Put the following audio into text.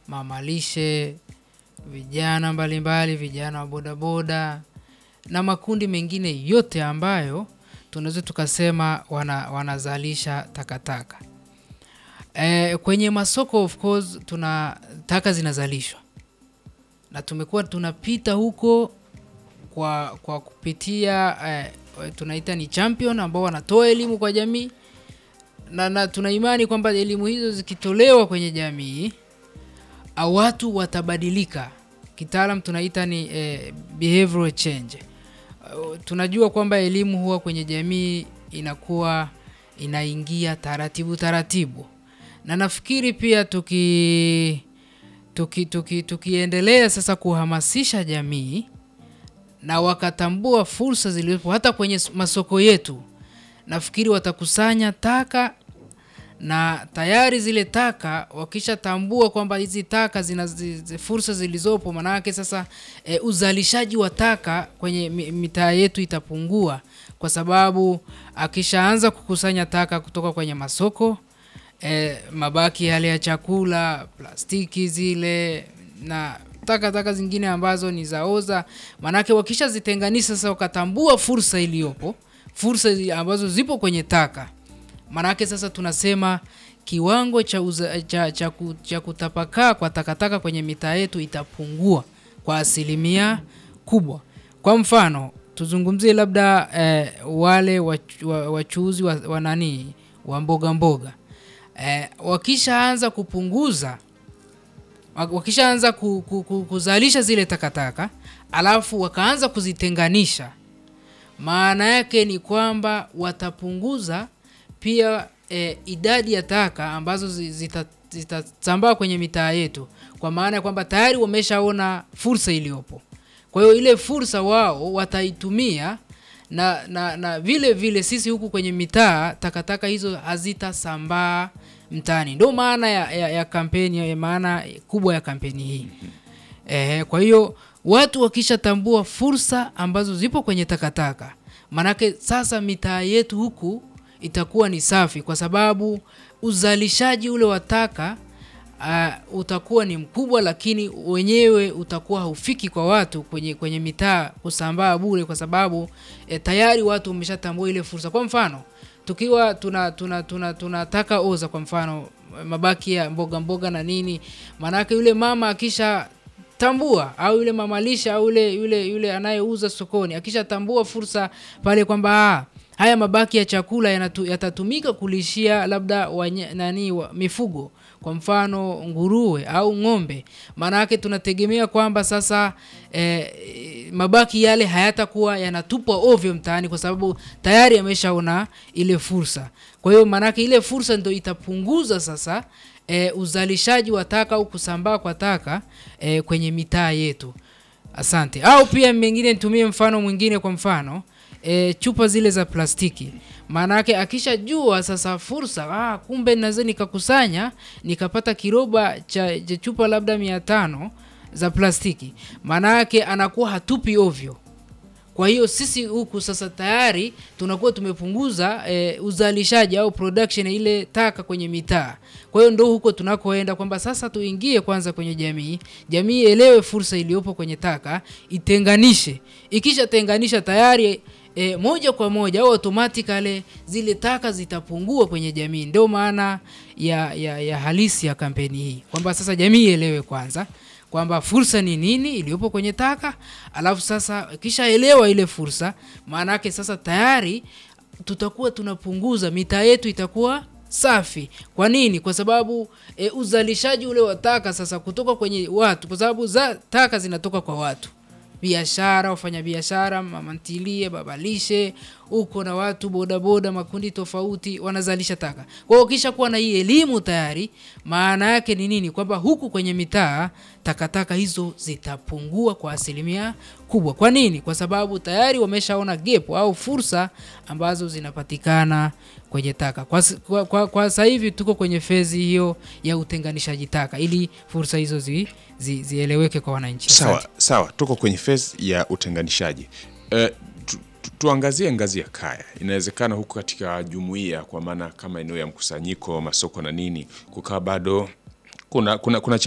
mamalishe, vijana mbalimbali, vijana wa bodaboda na makundi mengine yote ambayo tunaweza tukasema wana, wanazalisha takataka. E, kwenye masoko of course tuna taka zinazalishwa na tumekuwa tunapita huko kwa, kwa kupitia eh, tunaita ni champion ambao wanatoa elimu kwa jamii na, na tuna imani kwamba elimu hizo zikitolewa kwenye jamii au watu watabadilika. Kitaalam tunaita ni eh, behavioral change. Uh, tunajua kwamba elimu huwa kwenye jamii inakuwa inaingia taratibu taratibu, na nafikiri pia tuki tuki, tuki, tukiendelea sasa kuhamasisha jamii na wakatambua fursa zilizopo hata kwenye masoko yetu, nafikiri watakusanya taka na tayari zile taka wakishatambua kwamba hizi taka zina zi, zi, fursa zilizopo, manake sasa e, uzalishaji wa taka kwenye mitaa yetu itapungua, kwa sababu akishaanza kukusanya taka kutoka kwenye masoko e, mabaki yale ya chakula, plastiki zile na taka taka zingine ambazo ni zaoza, manake wakishazitenganisha sasa, wakatambua fursa iliyopo, fursa ambazo zipo kwenye taka Manake sasa tunasema kiwango cha, uza, cha, cha, cha kutapakaa kwa takataka kwenye mitaa yetu itapungua kwa asilimia kubwa. Kwa mfano tuzungumzie labda eh, wale wachuuzi wa, wa, wa nani wa mboga mboga eh, wakishaanza kupunguza wakishaanza ku, ku, ku, kuzalisha zile takataka alafu wakaanza kuzitenganisha, maana yake ni kwamba watapunguza pia e, idadi ya taka ambazo zitasambaa zita kwenye mitaa yetu, kwa maana ya kwamba tayari wameshaona fursa iliyopo. Kwa hiyo ile fursa wao wataitumia na, na, na vile vile sisi huku kwenye mitaa takataka hizo hazitasambaa mtaani. Ndio maana ya, ya, ya kampeni ya maana kubwa ya kampeni hii e, kwa hiyo watu wakishatambua fursa ambazo zipo kwenye takataka, manake sasa mitaa yetu huku itakuwa ni safi kwa sababu uzalishaji ule wa taka uh, utakuwa ni mkubwa, lakini wenyewe utakuwa haufiki kwa watu kwenye, kwenye mitaa kusambaa bure, kwa sababu eh, tayari watu wameshatambua ile fursa. Kwa mfano tukiwa tuna tuna tuna tunataka oza, kwa mfano mabaki ya mboga mboga na nini, maanake yule mama akisha tambua au yule mamalisha au yule yule yule anayeuza sokoni akishatambua fursa pale kwamba haya mabaki ya chakula yanatu, yatatumika kulishia labda wanya, nani wa, mifugo kwa mfano nguruwe au ng'ombe. Maana yake tunategemea kwamba sasa eh, mabaki yale hayatakuwa yanatupwa ovyo mtaani, kwa sababu tayari ameshaona ile fursa. Kwa hiyo maana yake ile fursa ndio itapunguza sasa e, uzalishaji wa taka au kusambaa kwa taka e, kwenye mitaa yetu. Asante. Au pia mengine nitumie mfano mwingine, kwa mfano e, chupa zile za plastiki. Maana yake akishajua sasa fursa, ah, kumbe naweza nikakusanya nikapata kiroba cha, cha chupa labda mia tano za plastiki, maana yake anakuwa hatupi ovyo. Kwa hiyo sisi huku sasa tayari tunakuwa tumepunguza e, uzalishaji au production ile taka kwenye mitaa. Kwa hiyo ndo huko tunakoenda kwamba sasa tuingie kwanza kwenye jamii, jamii elewe fursa iliyopo kwenye taka, itenganishe. Ikishatenganisha tayari e, moja kwa moja au automatically zile taka zitapungua kwenye jamii. Ndio maana ya, ya, ya halisi ya kampeni hii kwamba sasa jamii ielewe kwanza kwamba fursa ni nini iliyopo kwenye taka, alafu sasa ikishaelewa ile fursa, maana yake sasa tayari tutakuwa tunapunguza, mitaa yetu itakuwa safi. Kwa nini? Kwa sababu e, uzalishaji ule wa taka sasa kutoka kwenye watu, kwa sababu za taka zinatoka kwa watu biashara, wafanya biashara, mamantilie, babalishe huko na watu bodaboda, makundi tofauti wanazalisha taka. Kwa hiyo kisha kuwa na hii elimu tayari, maana yake ni nini? Kwamba huku kwenye mitaa takataka hizo zitapungua kwa asilimia kubwa. Kwa nini? Kwa sababu tayari wameshaona gap au fursa ambazo zinapatikana kwenye taka. Kwa, kwa, kwa, kwa sasa hivi tuko kwenye fezi hiyo ya utenganishaji taka ili fursa hizo zi, zi, zieleweke kwa wananchi. Sawa, sawa, tuko kwenye fezi ya utenganishaji. Uh, tu, tu, tuangazie ngazi ya kaya. Inawezekana huko katika jumuiya, kwa maana kama eneo ya mkusanyiko, masoko na nini, kukaa bado kuna, kuna, kuna